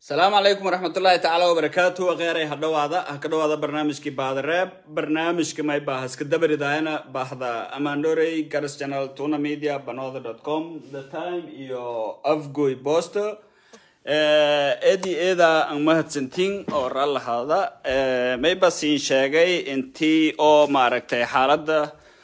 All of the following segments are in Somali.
asalaamu calaykum waraxmatullaahi tacaala wabarakaatu akheeray ha dhawaada ha ka dhawaada barnaamijkii baadareeb barnaamijka may baa haska dabaridaayana baahda amandorey garas channel tuna media banooda dot com the time iyo afgoy bosto edi eeda aan mahadsantiin oo raalahaada may ba siin sheegay intii oo maaragtay xaaladda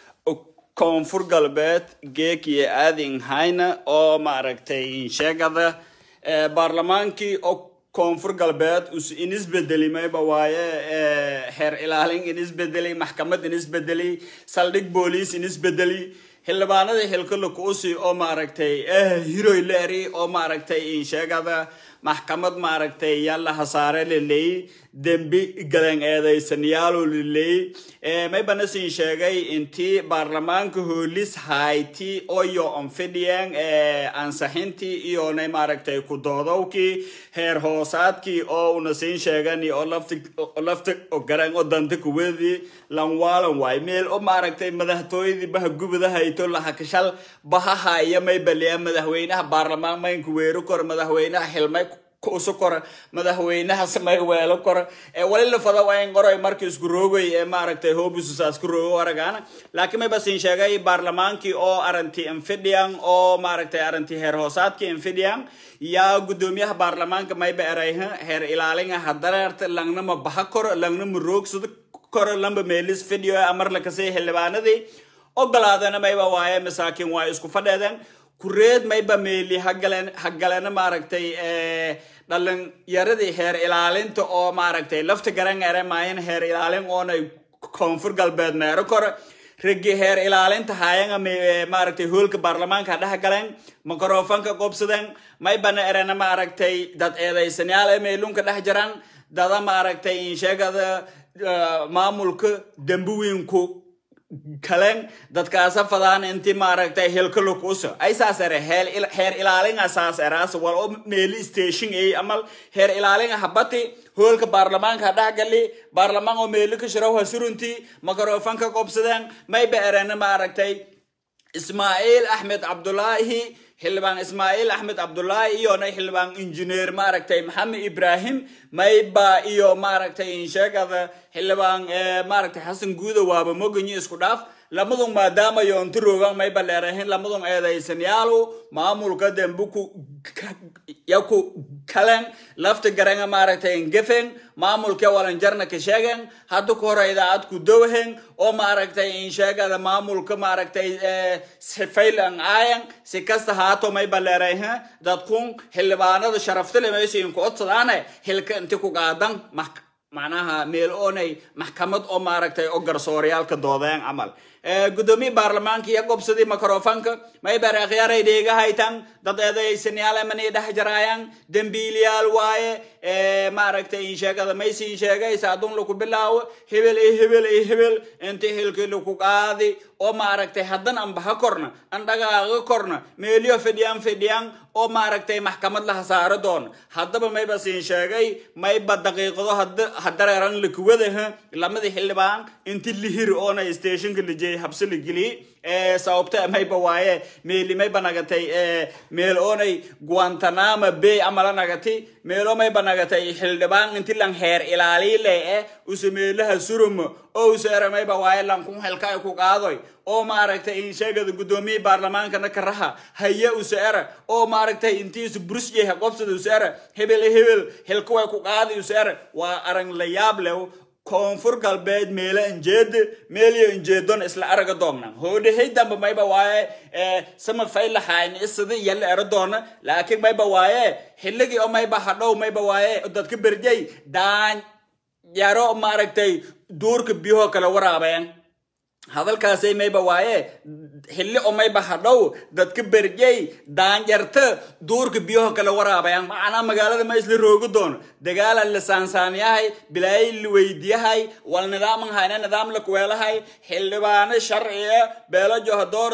koonfur galbeed geek iyo aadin hayna oo maaragtay insheegada baarlamaankii oo koonfur galbeed us inisbedeli mayba waaye xeer ilaalin inisbedeli maxkamad inisbedeli saldhig booliis inisbedeli xildhibaanadii xilkala kuusi oo maaragtay hiroy leeri oo maaragtay insheegada maxkamad maaragtay yalla hasaare laleey dembi galan eedaysanayaalo laleey maybana siin sheegay intii baarlamaanka hoolis hayti oyo onfidhiyeen ansaxintii iyonay maaragtay kudoodowkii heer hoosaadkii oo una siin sheegani oo lafti lafta garan oo danta kuwedii lanwaalan waay meel oo maaragtay madaxtooyadii baha gubada hayto lahakashal bahahaya maybaliya madaxweynaha baarlamaan maynka weero kor madaxweynaha xilmay usu kora madaxweynaha samay weelo kora wali lafada wayn qoray markii isku roogay ee maaragtay hobususaas ku roogo aragaana laakiin may basin sheegay baarlamaankii oo aranti infidhian oo maaragtay aranti heer hoosaadkii infidhian yaa gudoomiyaha baarlamaanka mayba erayha heer ilaalinga hadareerta langnama baha koro langnama roogsado koro lamba meelis fidhiyo amar lakasay xildhibaanadii ogolaadana mayba waaye masaakiin waa isku fadheedeen kureed mayba meeli hagaleen hagalena maaragtay dhalinyaradii heer ilaalinta oo maaragtay lafta garan eremaayan heer ilaalin oonay koonfur galbeed meero kore ragi heer ilaalinta haayanga maaragtay hoolka baarlamaanka dhex galeen microfonka qobsadeen maybana erena maaragtay dad eedaysanayaal ee meelunka dhex jiraan dada maaragtay insheegada maamulka dambuwiinku kalen dadkaasa fadaan inti maaragtay helkalukuso ay saas ere heer ilaalinga saas eraas wal oo meeli station ay amal heer ilaalinga habati hoolka baarlamaanka dhexgali baarlamaan oo meeli ka shiraw hasurunti microfonka qobsadeen mayba erena maaragtay ismaaciil axmed cabdulaahi xildhibaan ismaaciil axmed cabdullaahi iyona xildhibaan injineer maaragtay maxamed ibrahim mayba iyo maaragtay insheegada xildhibaan maaragtay xasan guuda waaba moganyi isku dhaaf lamadun maadaama yoonti roogan mayba leerahin lamadun eedaysanyaalo maamulka dembuku yaku kalen lafta garanga maaragtay ngefen maamulka walanjarna ka sheegen hadda ku hore idaacad ku dowhen oo maaragtay insheegada maamulka maaragtay sifaylan aayan si kasta haato mayba leerahin dadkun xildhibaanada sharaftale maysa inku odsadaane hilka inti ku qaadan macnaha meel oonay maxkamad oo maaragtay oo garsooryaalka doodeen camal gudoomiye baarlamaanka iyo qobsadii microfonka maybar akhyaaray dheegahaytan dad eedaysanayaal mani dhex jaraayaan dembiiliyaal waaye maaragtay insheegada maysiin sheegay saadun laku bilaawo hebel iyo hebel iyo hebel inti hilkii laku qaadi oo maaragtay haddan an baha korna an dhagaaga korna meeliyo fidhiyaan fidhiyaan oo maaragtay maxkamad la hasaaro doon haddaba mayba siin sheegay mayba daqiiqado hadareeran lakuwadaha lamadii xildhibaan inti lihir oona stationka lijey habsi la geliyey sababta mayba waaye meeli mayba nagatay meel oonay guantanama bay amala nagati meelo mayba nagatay xildhibaan inti lan heer ilaaliile eh use meelaha surum oo use era mayba waaye lankun helkay ku qaadoy oo maaragtay insheegada guddoomiye baarlamaankana karaha haya use era oo maaragtay intiisu brusjeha qobsada use era hebel hebel helkuway ku qaadi use era waa arang la yaab lew koonfur galbeed meelo injeeda meeliyo injeedon isla araga doomna hoodhahay damba mayba waaye sama faylahayn isada yalla era doona laakiin mayba waaye xilligii oo mayba hadhow mayba waaye dadka berjay daan yaro maaragtay duurka biyaho kala waraabeen hadalkaasay mayba waaye xilli oo mayba hadhow dadka berjey daanjarta duurka biyaho kala waraabayaan macnaa magaalada ma isla roogi doono dagaala la saansaanyahay bilaayay la weydiyahay wal nidaaman hayna nidaam la kuweelahay xildhibaano sharciya beelo johodooradan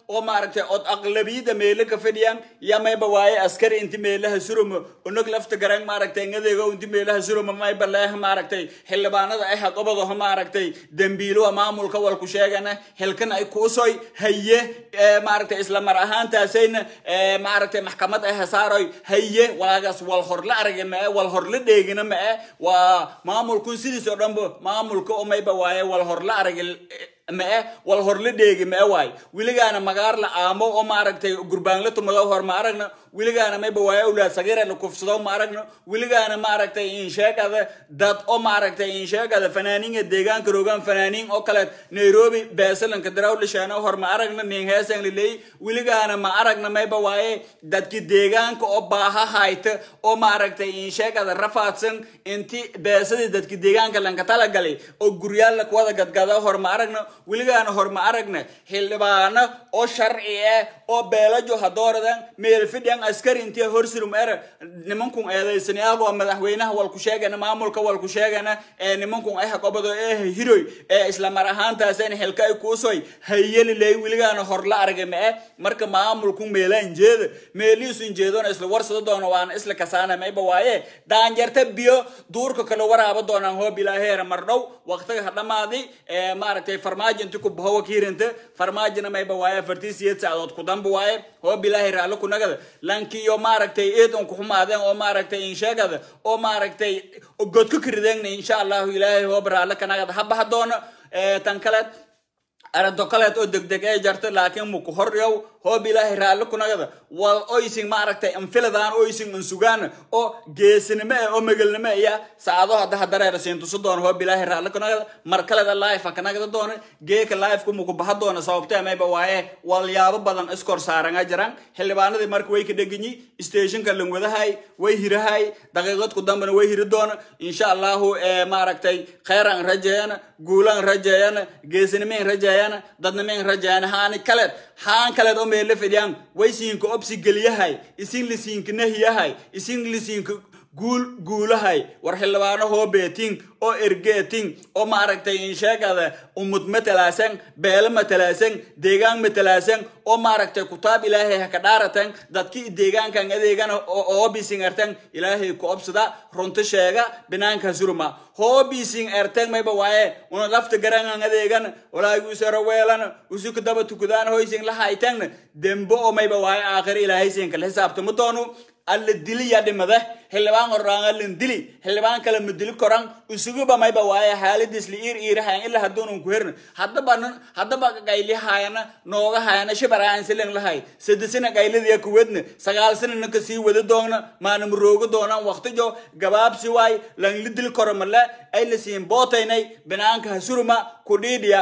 oo maaragtay od aqlabiyada meelo ka fadhiyaan ya mayba waaye askari inti meelaha surumo unog lafta garan maaragtay ngadeego inti meelaha surumo mayba leeh maaragtay xildhibaanada ay haqobadoho maaragtay dembiiluha maamulka walku sheegana helkan ay kuusoy haye maaragtay isla mar ahaantaasayna maaragtay maxkamad ay hasaaroy haye walaagaas wal hor la aragay ma wal hor la dheegina ma waa maamulkun sidiis oo dhanba maamulka oo mayba waaye wal hor la aragay mae wal hor la dheegi mae waay weligaana magaar la aamo oo maaragtay gurbaan la tumado hor ma aragna weligaana mayba waaye awlaad sagiira la kufsado ma aragna weligaana maaragtay insheegada dad oo maaragtay insheegada fanaaniinga deegaanka rogaan fanaaniin oo kale nairobi beesalanka daraw lisheena hor ma aragna nin heesan liley weligaana ma aragna mayba waaye dadki deegaanka oo baaha hayta oo maaragtay insheegada rafaadsan inti beesadii dadki deegaanka lanka talagalay oo guryaal la kuwada gadgada hor ma aragna weligaana hor ma aragna xildhibaano oo sharci ah oo beelajo hadooradan meelfidhan askari intii horsirum era nimankun eedaysan iyagoo madaxweynaha walku sheegana maamulka walku sheegana ee nimankun ay haqobado ee hiroy ee isla mar ahaantaaseen xilka ay kuusoy hayeliley weligaana hor la aragay ma eh marka maamulku meelaan jeeda meelihiisun jeedona isla warsado doona waana isla kasaana mayba waaye daanjarta biyo duurka kale waraaba doonaan hoob ilaaheera mar dhow waqtiga ha dhamaadi ee maaragtay farmaajo inti ku bahowa kiirinta farmaajona mayba waaye afartii siyeed saacadood ku damba waaye hoob ilaahay raallo ku nagada lankiyo maaragtay eed un ku xumaadeen oo maaragtay insheegada oo maaragtay godka karideenna insha allahu ilaahay hoob raallo ka nagada ha baha doono tan kaleed arado kaleed oo degdeg ee jarta laakiin muku horyow hoob ilaahay raallo ku nagada wal oysin maaragtay anfiladaan oysin ansugaan oo geesinimo eh oo megelnimo iya saacado hadda hadareera siintuso doona hoob ilaahay raallo ku nagada mar kaleda life ka nagada doona geeka lifeku muku baha doona sababtee mayba waaye walyaabo badan iskor saaranga jiraan xildhibaanadii marka way ka dheganyi stationka langwadahay way hirahay daqiiqad ku dambana way hiri doona insha allahu maaragtay kheyran rajeeyana guulan rajeeyana geesinimayn rajeeyana dadnimayn rajeeyana haani kaleed haan kaleed oo meella fidhiyaan way siinka obsi geliyahay isin lisiinka nahiyahay isin lisiinka guul guulahay war xildhibaano hoobeetin oo ergeetin oo maaragtay insheegada umud matalaasan beelo matalaasan deegaan matalaasan oo maaragtay kutaab ilaahay ha ka dhaaratan dadkii deegaankan adeegana hoobisin ertan ilaahay ku obsada runta sheega binaanka surma hoobisin ertan mayba waaye una lafta garangan adeegan walaagi usaro weelan usuka daba tukudaan hoysin lahaytan dembo oo mayba waaye aakhir ilaahay sinka la xisaabtama doonu alla dili ya dhimada xildhibaan horaan allan dili xildhibaan kale ma dili koran usuguba mayba waaye xaaladiis li iir iirahayan ilaa hadduunan ku herna haddaba haddaba gaylihayana nooga hayana shibaraan silen lahay sadesina gayladiya kuwedna sagaal sinana ka sii wada doona maana marooga doonaan waqtijo gabaabsi waay lan li dili koro male ay la siin bootaynay binaanka hasuruma kudhiidhiya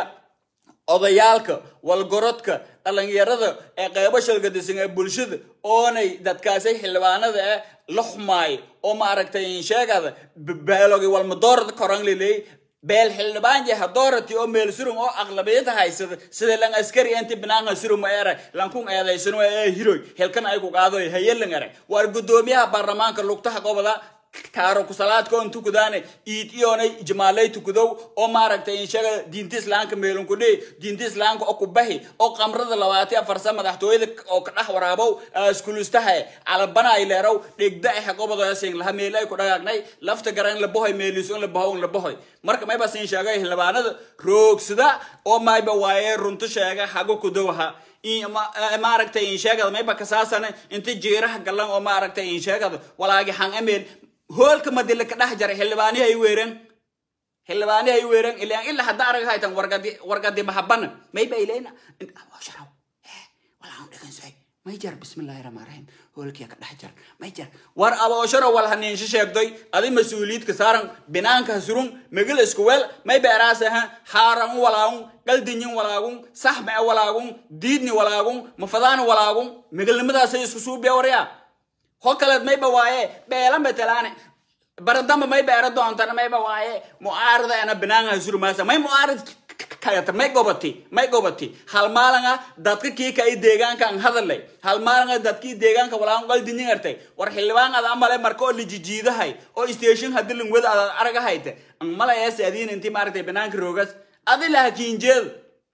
odayaalka walgorodka dhalinyarada ee qeybo shalgadisan ee bulshada oonay dadkaasay xildhibaanada eh la xumaayo oo maaragtay insheegada beelogi walmadoorada koran liley beel xildhibaan yaha doorati oo meel surum oo aqlabiyada haysada sida lan askari inti binaanka surum era lankun eedaysano ee hiroy helkan ay ku qaadoy hayelan era waar gudoomiyaha baarlamaanka lugtaha goboda kaaro kusalaadka on tukudaane iid iyoonay jamaalay tukudow oo maaragtay inshaga diinta islaamka meelun ku dhihi diinta islaamka oo ku bahi oo qamrada labaati afarsa madaxtooyada oo ka dhex waraabow askulustaha calabana ay leerow dhigda ay haqobadoyasin laha meel ay ku dhagaagnay lafta garan la bohoy meeliso la bohow la bohoy marka mayba siin sheegay xildhibaanada roogsada oo mayba waaye runta sheega hago kudowaha maaragtay insheegada mayba kasaasana inta jiiraha galan oo maaragtay insheegada walaagi han ameel hoolka madila ka dhex jaray xildhibaanihi ay weereen xildhibaanihi ay weereen ilaan ilaa hadda arag haytan wargadi wargadi mahabana mayba ilayna sharaw walaan dhagansay may jar bismillahi rahmaan rahiim hoolkiya ka dhex jar may jar war aboosharo wal haniinsho sheegdoy adi mas-uuliyiidka saaran binaanka surun megil isku weel may beeraasaha haaran walaagun qaldinyin walaagun saxme walaagun diidni walaagun mafadaani walaagun megilnimadaasay isku suubiya waryaa ho kaleed mayba waaye beela matalaane baradamba may beera doontana mayba waaye mucaarada ana banaanha surmaasa may mucaarad kayata may gobati may gobati hal maalanga dadka kii ka i deegaankan hadalay hal maalanga dadkii deegaanka walaan qaldinin artay war xildhibaan ada amale marka oo lijijiidahay oo station hadii lingwada ada aragahayte mala ees adiin inti maaragtay banaanka roogas adi laha kiinjeed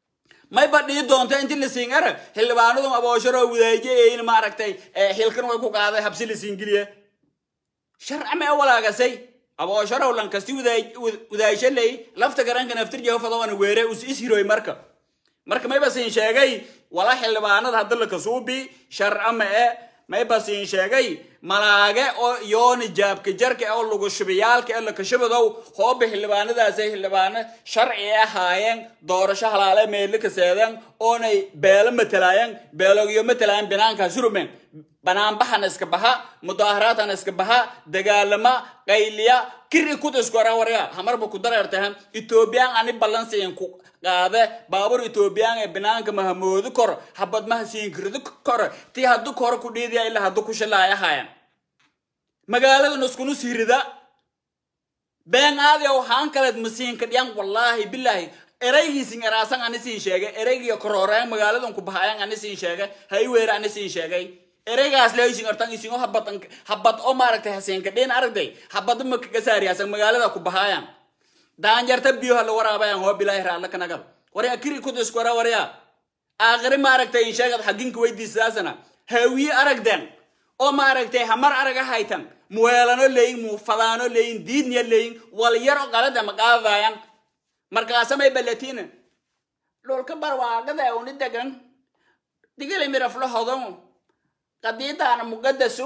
mayba dhii doonta inti lasiin arag xildhibaanadu aboosharo wadaajeeyin maaragtay xilkan way ku qaaday habsi lasiin geliya sharci mee walaagasay aboosharaw lankasti wadaashaley lafta garanka naftirjeho fadawana weere us ishiroy marka marka mayba siin sheegay wala xildhibaanada hadda lakasuubi sharca ma e mayba siin sheegay malaage oo yooni jaabka jarka oo lagu shubiyaalka ee lakashabadow hooba xildhibaanadaasay xildhibaano sharci e ahaayeen doorasho halaale meelle kaseedeen oonay beelo matalaayeen beelogyo matalaayeen binaankaa surumeen banaanbaxana iska baxa mudaaharaadana iska baxa dagaalama qayliya kiri kuda isku arawarya hamarba ku dareertahan etoobiyaan ani balansiin ku qaade baabur etoobiyaan ee banaanka mahamoodi koro habad maha siinkiridi koro tii haddu koro ku dhiidiya ilaa haddu ku shilaaya hayan magaaladan iskunu sirida been aadiya waxaan kaleed masiinka dhiyan wallaahi bilaahi eraygiisin eraasan ani siin sheegay eraygiyo kororeen magaaladan ku bahayan ani siin sheegay hayweere ani siin sheegay ereygaas leeysin artan isin oo habad habad oo maaragtay haseenka dhin aragday habad ma kaga saariyaasan magaalada ku bahayaan daanjarta biyo la waraabayaan hoo bilaahi raalla kanagal warya kiri ku isku wara warya aakhiri maaragtay in sheegad xaginka weydiisaasana hawiye aragden oo maaragtay hamar araga haytan muweelano leeyin muufadaano leeyin diidniya leeyin wal yar oo qalada maqaadayaan markaasamay balatina dhulka barwaaqada uni degan digili miraflo hodon qadiidana muqadasu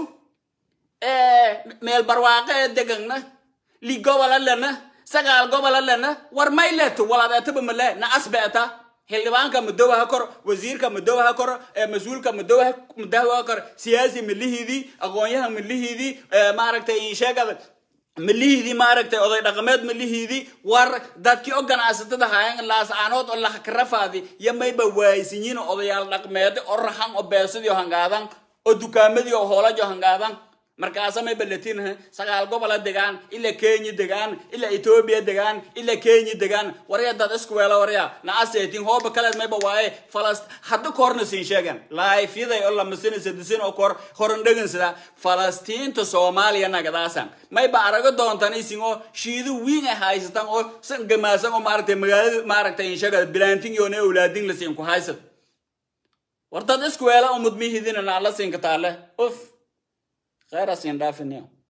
meel barwaaqo ee degana li gobola lena sagaal gobola lena war may leto waladeetaba male na asbeeta xildhibaanka madowaha kor wasiirka madowaha kor mas-uulka madowaha madawaha kor siyaasi milihiidii aqoonyaha milihiidii maaragtay sheegada milihiidii maaragtay oday dhaqameed milihiidii war dadkii oo ganacsatada hayan laascaanood oo lahakarafaadi yo mayba waaysinyiin odayaal dhaqmeed oo raxan oo beesadii oo hangaadan oo dukaamadii oo hoolajo hangaadan markaasa may balatin sagaal gobola degaan ila kenya degaan ila etoobiya degaan ila kenya degaan warya dad isku weela warya na aseetin hooba kaleed mayba waaye falast hadda korna siin sheegan laayfyaday oo lamasina sadisin oo kor horan dhegansada falastiinta soomaaliya nagadaasan mayba arago doontan isin oo shiido wiin ay haysatan oo san gamaasan oo maaragtay magaalada maaragtay insheegada bilaantin yoone awlaadin la siin ku haysad war dad isku weela umad mihidina na alla siinka taale uf khayr asin dhaafiniyo